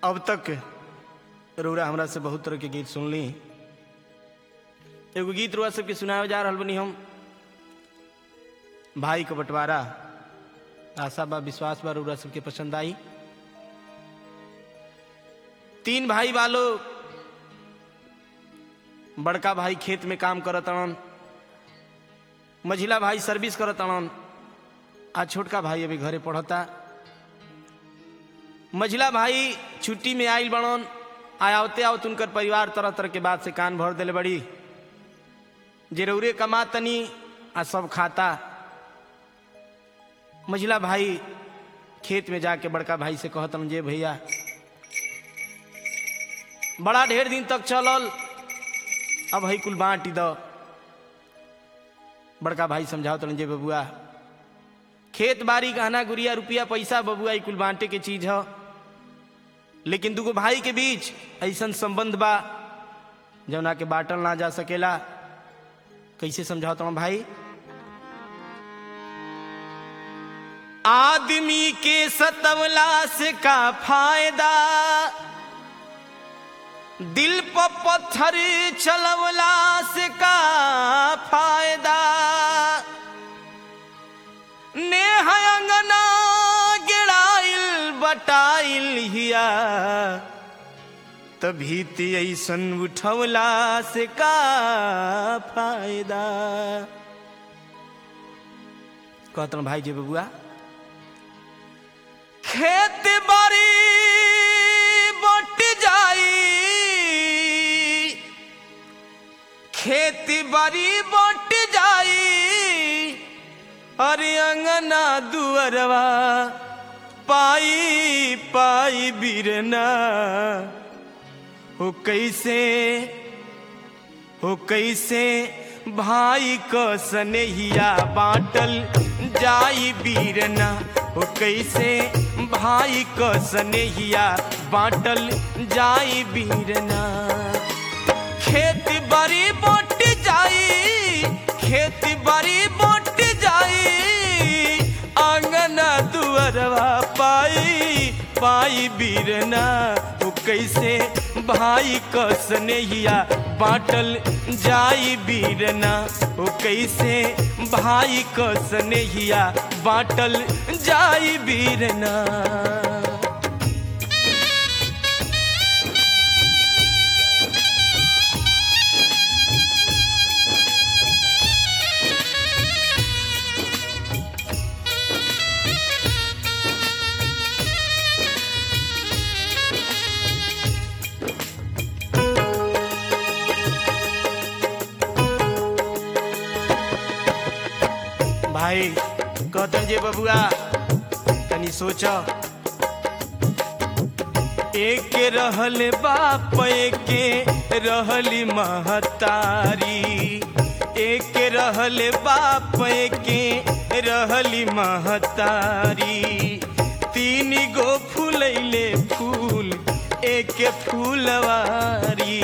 अब तक रउरा हमरा से बहुत तरह के गीत सुनली एगो गीत रुआ सबके सुनावे जा रहल बनी हम भाई का बंटवारा आशा बा विश्वास बा रउरा सबके पसंद आई तीन भाई वालो बड़का भाई खेत में काम करत अड़न मझिला भाई सर्विस करत अड़न आ छोटका भाई अभी घरे पढ़ता मझिला भाई छुट्टी में आइल बड़न आयावते आवत उनकर परिवार तरह तरह के बात से कान भर दिले बड़ी जरूरे कमा तनी आ सब खाता मझिला भाई खेत में जाके बड़का भाई से कहतन जे भैया बड़ा ढेर दिन तक चलल अब हई कुल बांटी दो बड़का भाई समझाओ तन जे बबुआ खेत बाड़ी गहना गुड़िया रुपया पैसा बबुआ ई कुल बांटे के चीज है लेकिन दुगो भाई के बीच ऐसन संबंध बा जौना के बांटल ना जा सकेला कैसे समझाओ तुम भाई आदमी के सतवला से का फायदा दिल पर पत्थर चलवला से का फायदा नेह अंगना गिराइल बटाइल हिया तभी ते ऐसन उठवला से का फायदा कहतन भाई जी बबुआ खेत बाड़ी बट जाई खेती बाड़ी बट जाई अरे अंगना दुअरवा पाई पाई बिरना हो कैसे हो कैसे भाई क सनेहिया बाटल जाई बीरना हो कैसे भाई क सनेहिया बाटल जाई बीरना खेत बाड़ी बट जाई खेत बाड़ी बट जाई आंगना दुअरवा पाई पाई बीरना वो कैसे भाई क स्नेहिया बाटल जाई बीरना वो कैसे भाई क स्नेहिया बाटल जाई बीरना भाई कहतन जे बबुआ तनी सोच एक रहल बाप के रहली महतारी एक रहल बाप के रहली महतारी तीन गो फूलैले फूल एक फूलवारी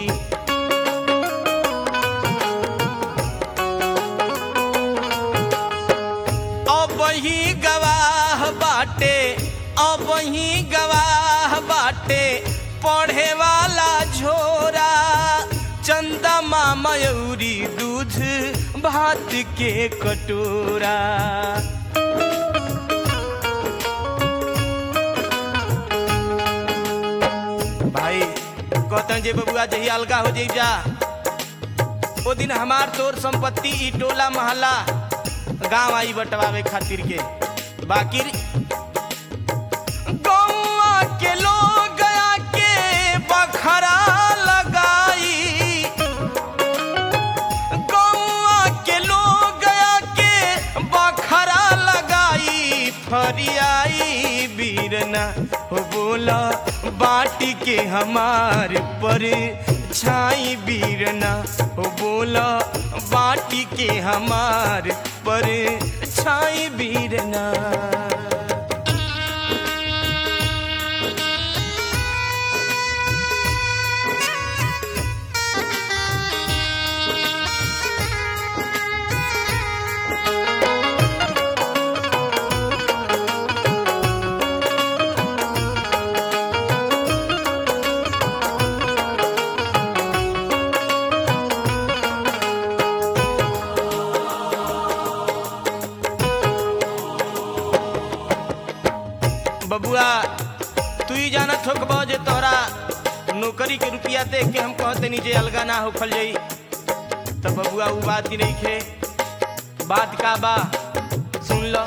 अब ही गवाह बाटे अब ही गवाह बाटे पढ़े वाला झोरा चंदा मयूरी दूध भात के कटोरा भाई कहतन जे बबुआ जही अलगा हो जाई जा ओ दिन हमार तोर संपत्ति ई टोला मोहल्ला गांव आई बटवावे खातिर के बाकी गौआ के लोग गया के बखरा लगाई गौआ के लोग गया के बखरा लगाई फरियाई बीरना हो बोला बाटी के हमार पर छाई बीरना हो बोला बाटी के हमार पर छाई बीरना बबुआ तू ही जानत हो कबो जे तोहरा नौकरी के रुपया देख के हम कहते नीचे अलगा ना होखल जाई तो बबुआ वो बात ही नहीं खे बात का बा सुन लो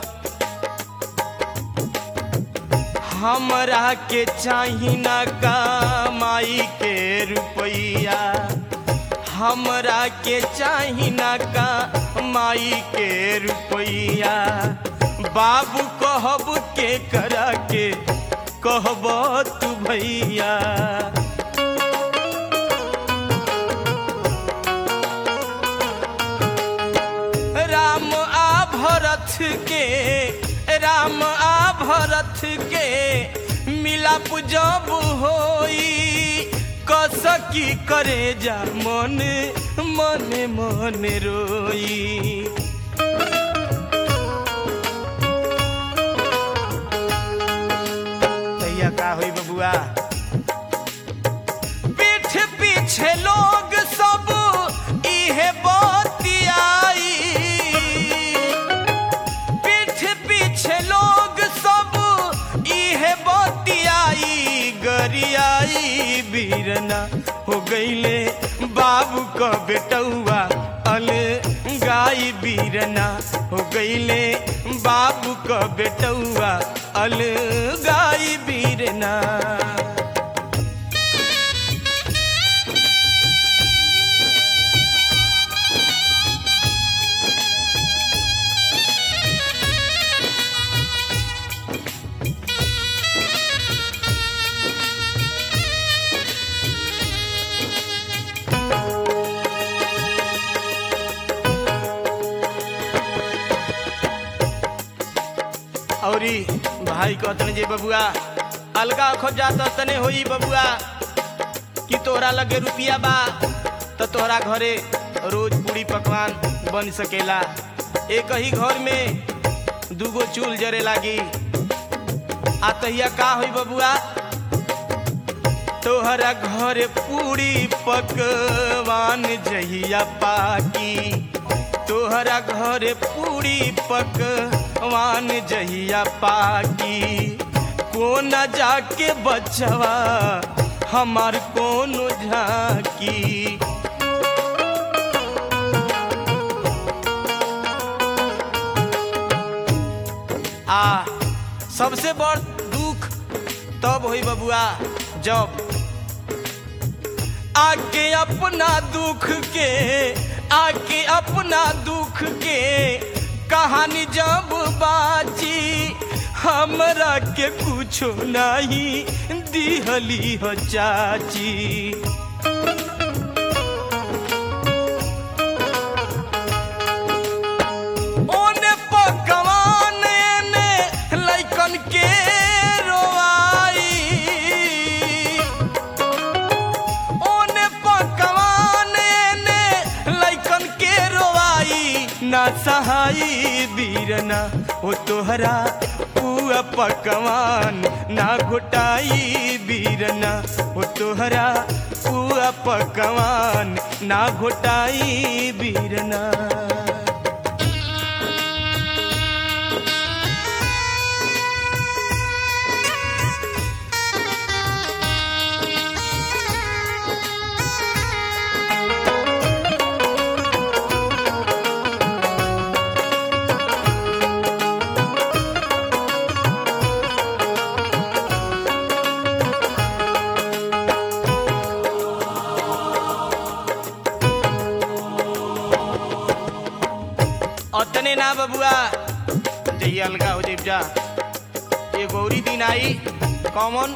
हमरा के चाही ना कमाई के रुपया हमरा के चाही ना कमाई के रुपया बाबू कहब के करा के कहब तू भैया राम आ भरत के राम आ भरत के मिलाप जब होई कसकी करे जा मन मन मन रोई तैया का होई बबुआ पीठ पीछे लोग सब इहे बतियाई पीठ पीछे लोग सब इहे बतियाई गरियाई बीरना हो गईले बाबू क बेटौआ अल गाई बीरना हो गईले बाबू क बेटौआ अल गाई बीरना औरी भाई कहतन जे बबुआ अलगा खो जात तने होई बबुआ कि तोहरा लगे रुपिया बा तो तोहरा घरे रोज पूरी पकवान बन सकेला एक ही घर में दूगो चूल जरे लागी आ तहिया का होई बबुआ तोहरा घर पूरी पकवान जहिया पाकी तोहरा घर पूरी पकवान जहिया पाकी कोन जाके बचवा हमार कौन झाकी आ सबसे बड़ दुख तब होई बबुआ जब आके अपना दुख के आके अपना दुख के कहानी जब बाची हमरा के कुछो नहीं दिहली हो चाची ओने पकवान ने लइकन के रोआई ओने पकवान ने लइकन के रोआई ना सहाई बीरना ओ तोहरा पुआ पकवान ना घोटाई बीरना ओ तोहरा पुआ पकवान ना घोटाई बीरना अतने ना बबुआ जही अलगा हो जेब जा ये गौरी दिन आई कॉमन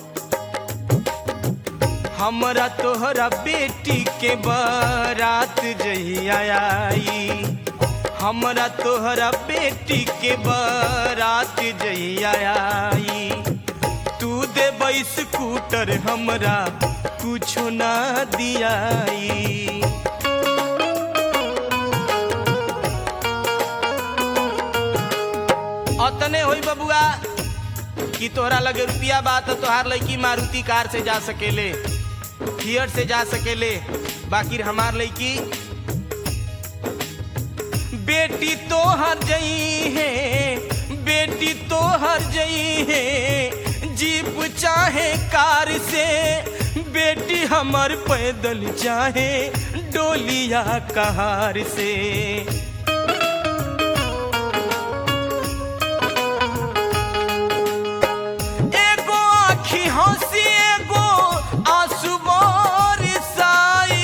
हमरा तोहरा बेटी के बारात जहिया आई हमरा तोहरा बेटी के बारात जहिया आई तू दे स्कूटर हमरा कुछो ना दियाई अतने होई बबुआ कि तोहरा लगे रुपिया बा तो तोहार लड़की मारुति कार से जा सकेले फियर से जा सकेले बाकी हमार लड़की बेटी तो हर जई है बेटी तो हर जई है जीप चाहे कार से बेटी हमर पैदल चाहे डोलिया कहार से एगो आखी हंसी एगो आंसू बरसाई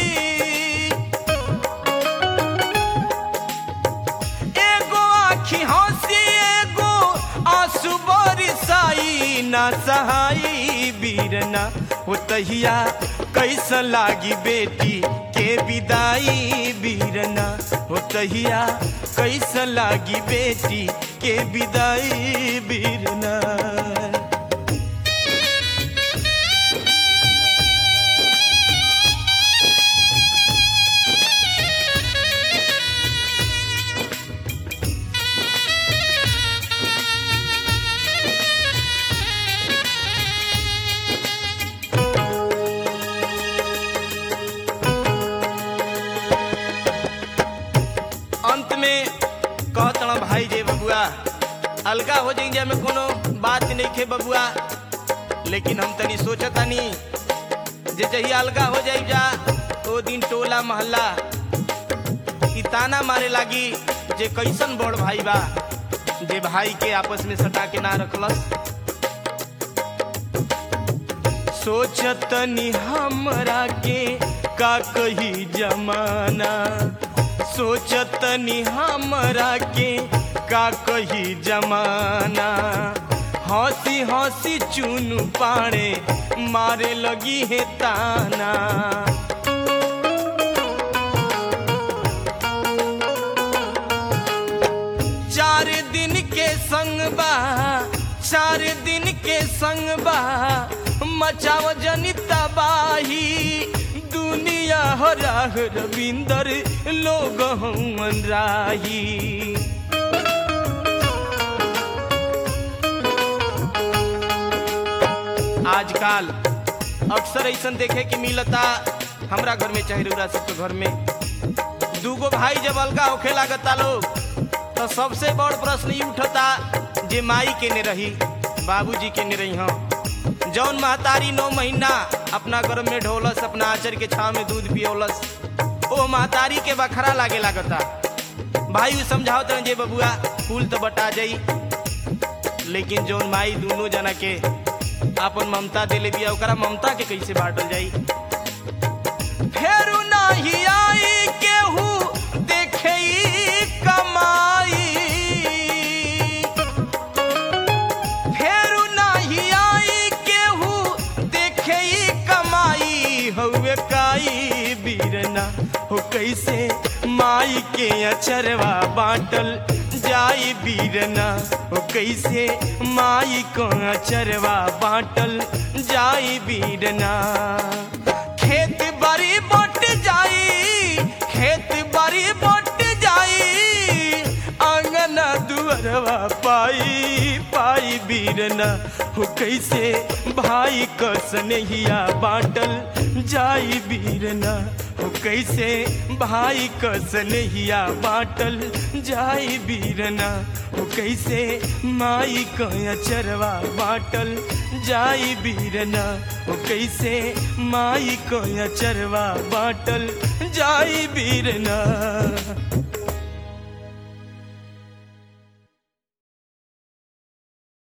एगो आखी हंसी एगो आंसू बरसाई ना सहाई बीरना हो तहिया कैसन लागी बेटी के विदाई बीरना हो तहिया कैसन लागी बेटी के विदाई बीरना अंत में कहतण भाई जे बबुआ अलगा हो जाएंगे में कोनो बात नहीं खे बबुआ लेकिन हम तनी सोचतानी जे जही अलगा हो जाई जा तो दिन टोला मोहल्ला ई ताना मारे लागी जे कैसन बड़ भाई बा जे भाई के आपस में सटा के ना रखलस सोचतनी हमरा के का कही जमाना सोचतनी हमरा के का कही जमाना हंसी हंसी चुनु पाड़े मारे लगी है ताना चार दिन के संग बा चार दिन के संग बा मचाव जनी तबाही दुनिया हो राह रविंदर लोग हमन राही आजकल अक्सर ऐसा देखे के मिलता हमरा घर में चाहे रउरा सबके घर में दूगो भाई जब अलगा होखे लागता लोग तो सबसे बड़ प्रश्न ई उठता जे माई के ने रही बाबूजी के ने रही हम जौन महतारी नौ महीना अपना गर्भ में ढोलस अपना आचर के छाव में दूध पियोलस ओ महतारी के बखरा लागे लागता भाई उ समझाओ तरह जे बबुआ फूल तो बटा जाई लेकिन जौन माई दोनों जना के अपन ममता दिले बिया ओकरा ममता के कैसे बांटल जाई फेरू नाही आई केहू देखे ई कमाई फेरू नाही आई केहू देखे ई कमाई हउए काई बीरना हो कैसे माई के अचरवा बाटल जाई बीरना हो कैसे माई को अचरवा बाटल जाई बीरना खेत बारी बट जाई खेत बारी बट जाई आंगना दुअरवा पाई पाई बीरना हो कैसे भाई क स्नेहिया बाटल जाई बीरना हो कैसे भाई क स्नेहिया बाटल जाई बीरना हो कैसे माई क अचरवा बाटल जाई बीरना हो कैसे माई क अचरवा बाटल जाई बीरना